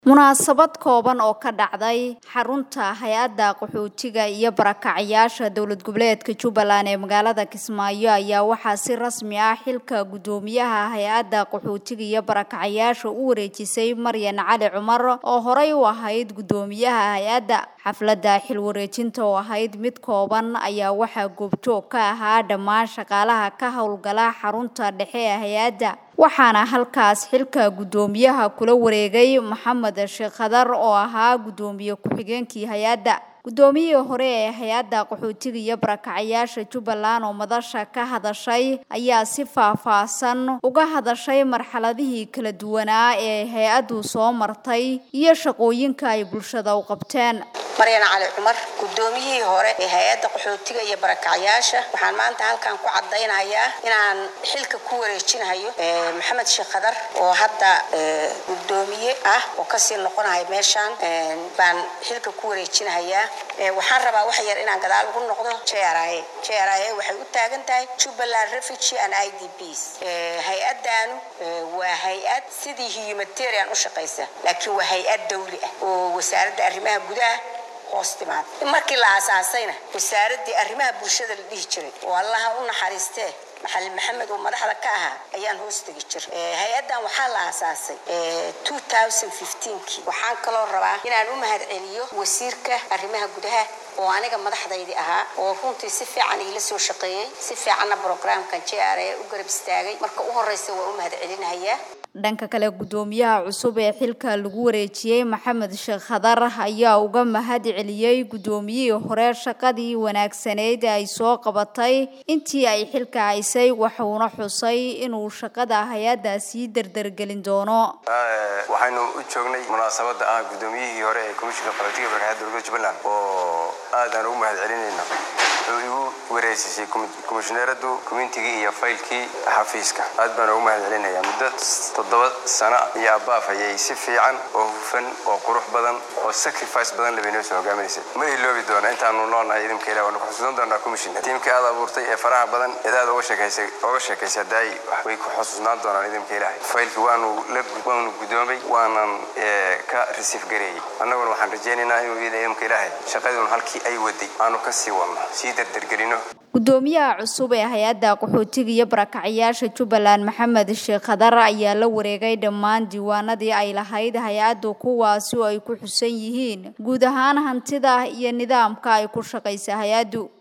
munaasabad kooban oo ka dhacday xarunta hay-adda qaxootiga iyo barakacyaasha dowlad goboleedka jubbaland ee magaalada kismaayo ayaa waxaa si rasmi ah xilka guddoomiyaha hay-adda qaxootiga iyo barakacyaasha u wareejisay maryan cali cumar oo horey u ahayd guddoomiyaha hay-adda xafladda xil wareejinta oo ahayd mid kooban ayaa waxaa goobjoog ka ahaa dhammaan shaqaalaha ka howlgala xarunta dhexe ee hay-adda waxaana halkaas xilka guddoomiyaha kula wareegay maxamed sheekh khadar oo ahaa guddoomiye ku-xigeenkii hay-adda guddoomiyihii hore ee hay-adda qaxootiga iyo barakacyaasha jubbaland oo madasha ka hadashay ayaa si faah-faahsan uga hadashay marxaladihii kala duwanaa ee hay-addu soo martay iyo shaqooyinka ay bulshada u qabteen maryan cali cumar guddoomiyihii hore ee hay-adda qaxootiga iyo barakacyaasha waxaan maanta halkan ku caddaynayaa inaan xilka ku wareejinayo maxamed sheekh khadar oo hadda guddoomiye ah oo kasii noqonahay meeshaan baan xilka ku wareejinahayaa waxaan rabaa wax yar inaan gadaal ugu noqdo jra jra waxay u taagan tahay jubbaland refugee and i d bs hay-addaanu waa hay-ad sidii humanitarian u shaqaysa laakiin waa hay-ad dawli ah oo wasaaradda arrimaha gudaha hoos timaada markii la aasaasayna wasaaraddii arrimaha bulshada la dhihi jiray oo allaha u naxariistee maxalin maxamed oo madaxda ka ahaa ayaan hoos tegi jir hay-addan waxaa la aasaasay kii waxaan kaloo rabaa inaan u mahad celiyo wasiirka arrimaha gudaha oo aniga madaxdaydii ahaa oo runtii si fiican iila soo shaqeeyey si fiicanna brograamkan j r u garab istaagay marka u horeysa waa u mahad celinahayaa dhanka kale guddoomiyaha cusub ee xilka lagu wareejiyey maxamed sheekh khadar ayaa uga mahad celiyey guddoomiyihii hore shaqadii wanaagsaneyd ay soo qabatay intii ay xilka haysay waxuuna xusay inuu shaqada hay-adda sii derdergelin doono waxaynu u joognay munaasabadda ah guddoomiyihii hore ee komishinka qaxootiga barakacyaada dowladda jubbaland oo aad aan ugu mahad celinayno wuxuu igu wareejisay komishineeradu kumintigii iyo faylkii xafiiska aad baan ugu mahad celinaya muddo toddoba sano iyo abaaf ayay si fiican oo hufan oo qurux badan oo sacrifice badan labay noo soo hogaaminaysay ma iloobi doona intaanu noolnahay idinka ilah waanu ku xusuusan doonaa commission tiimkii aad abuurtay ee faraha badan eed aad oga sheekaysay oga sheekaysay daay way ku xusuusnaan doonaan idinka ilaahay faylkii waanu la waanu guddoomay waanan ka risiif gareeyey annaguna waxaan rajaynaynaa inuu idinka ilaahay shaqaduun halkii ay waday aanu ka sii wadno sii derdergelino guddoomiyaha cusub ee hay-adda qaxootiga iyo barakacyaasha jubbaland maxamed sheekh khadar ayaa la wareegay dhammaan diiwaanadii ay lahayd hay-addu kuwaasi oo ay ku xusan yihiin guud ahaan hantida iyo nidaamka ay ku shaqaysa hay-addu